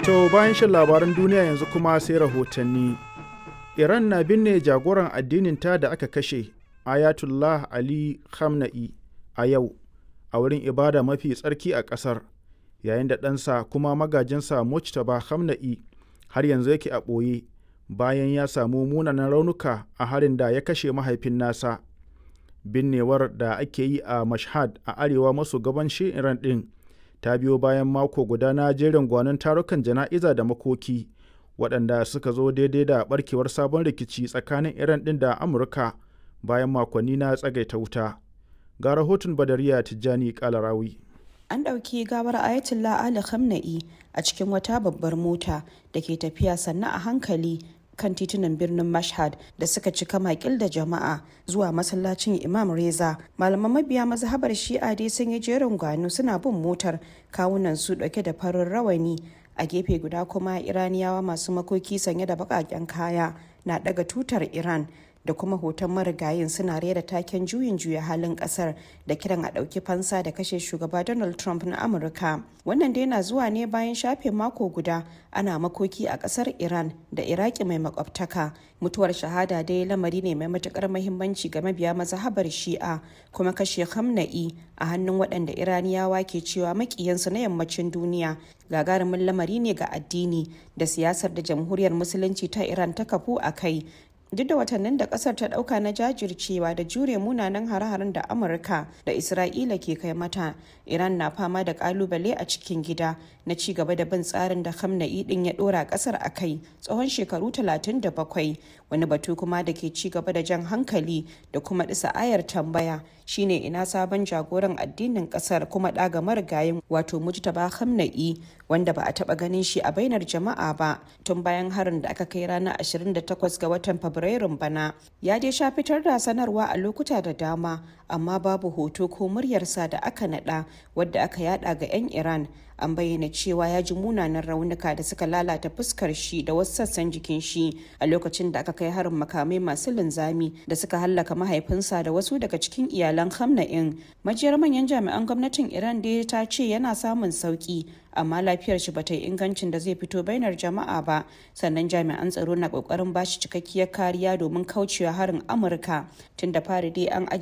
To bayan shan labaran duniya yanzu kuma sai rahotanni. Iran na binne jagoran addininta da aka kashe Ayatollah Ali Khamenei a yau a wurin ibada mafi tsarki a ƙasar yayin da ɗansa kuma magajinsa Mujtaba Khamenei har yanzu yake a ɓoye bayan ya samu munanan raunuka a harin da ya kashe mahaifin nasa. Binnewar da ake yi a Mashhad a arewa maso gabanshin Iran ɗin ta biyo bayan mako guda na jerin gwanon tarukan jana'iza da makoki waɗanda suka zo daidai da barkewar sabon rikici tsakanin Iran ɗin da Amurka bayan makonni na tsagaita wuta. Ga rahoton Badariya Tijjani Kalarawi. An ɗauki gawar Ayatollah Ali Khamenei a cikin wata babbar mota da ke tafiya sannan a hankali kan titunan birnin Mashhad da suka cika makil da jama'a zuwa masallacin Imam Reza. Malaman mabiya mazhabar Shi'a dai sun yi jerin gwano suna bin motar kawunan su dauke da farin rawani a gefe guda kuma Iraniyawa masu makoki sanye da baƙaƙen kaya na daga tutar Iran da kuma hoton marigayin suna rera taken juyin juya halin kasar da kiran a ɗauki fansa da kashe shugaba donald trump na amurka wannan dai na zuwa ne bayan shafe mako guda ana makoki a kasar iran da iraki mai makwabtaka mutuwar shahada dai lamari ne mai matukar mahimmanci ga mabiya mazhabar shi'a kuma kashe hamna'i a hannun waɗanda iraniyawa ke cewa makiyansu na yammacin duniya gagarumin lamari ne ga addini da siyasar da jamhuriyar musulunci ta iran ta kafu a kai duk da watannin da kasar ta dauka na jajircewa da jure munanan hare-haren da amurka da isra'ila ke kai mata iran na fama da kalubale a cikin gida na ci gaba da bin tsarin da hamna'i din ya dora kasar a kai tsawon shekaru 37 wani batu kuma da ke ci gaba da jan hankali da kuma disa ayar tambaya shine ina sabon jagoran addinin kasar kuma daga marigayin wato mujtaba hamna'i wanda ba a taba ganin shi a bainar jama'a ba tun bayan harin da aka kai ranar 28 ga watan fabrairun bana ya dai sha fitar da sanarwa a lokuta da dama amma babu hoto ko muryarsa da aka nada wadda aka yada ga 'yan iran an bayyana cewa ya ji munanan raunuka da suka lalata fuskar shi da wasu sassan jikin shi a lokacin da aka kai harin makamai masu linzami da suka hallaka mahaifinsa da wasu daga cikin iyalan hamna'in majiyar manyan jami'an gwamnatin iran da ta ce yana samun sauki amma lafiyar shi bata yi ingancin da zai fito bainar jama'a ba sannan jami'an tsaro na kokarin bashi cikakkiyar kariya domin kaucewa harin amurka tun da fari dai an ajiye